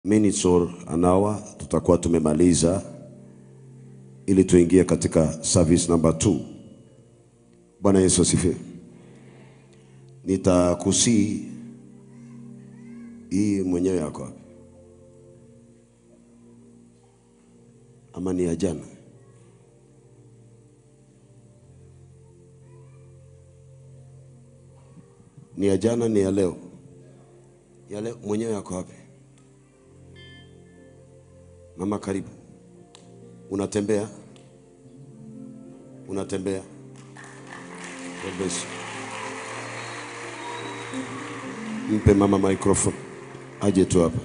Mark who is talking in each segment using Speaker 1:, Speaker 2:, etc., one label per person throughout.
Speaker 1: minutes or an hour tutakuwa tumemaliza ili tuingie katika service number 2. Bwana Yesu asifiwe. Nitakusii hii mwenyewe yako wapi? Ama ni ya jana? Ni ya jana, ni ya leo? Ya leo mwenyewe yako wapi? Mama, karibu. Unatembea? Unatembea? God bless you. Mpe mama microphone aje tu hapa.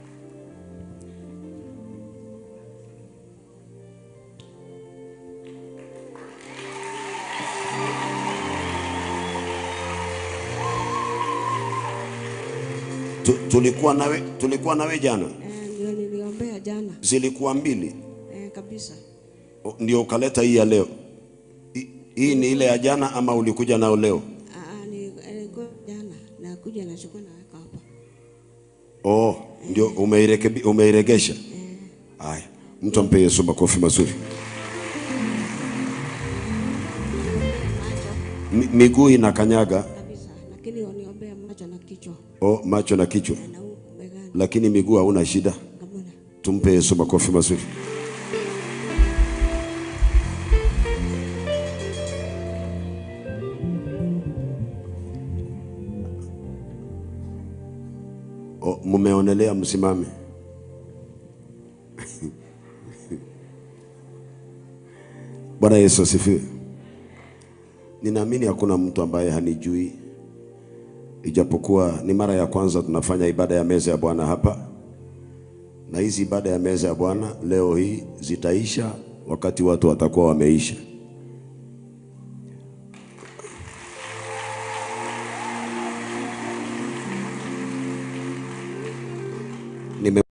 Speaker 1: Tu- Tulikuwa nawe, tulikuwa nawe jana,
Speaker 2: Eh, ndio niliombea jana
Speaker 1: zilikuwa mbili
Speaker 2: eh, kabisa.
Speaker 1: O, ndio ukaleta hii ya leo. Hi- Hii ni ile ya jana ama ulikuja nao leo?
Speaker 2: Ah, ni ilikuwa jana na kuja nachukua naweka hapa.
Speaker 1: Oh, ndio umeirekebi, umeiregesha. Haya, mtu ampe Yesu makofi mazuri. Mi- Miguu inakanyaga,
Speaker 2: Kabisa. Lakini waniombea macho na kichwa
Speaker 1: oh, macho na kichwa,
Speaker 2: na huku begani
Speaker 1: lakini miguu hauna shida.
Speaker 2: kamuna.
Speaker 1: Tumpe Yesu makofi mazuri. Oh, mumeonelea msimame. Bwana Yesu asifiwe. Ninaamini hakuna mtu ambaye hanijui, ijapokuwa ni mara ya kwanza tunafanya ibada ya meza ya Bwana hapa na hizi ibada ya meza ya Bwana leo hii zitaisha wakati watu watakuwa wameisha. Nime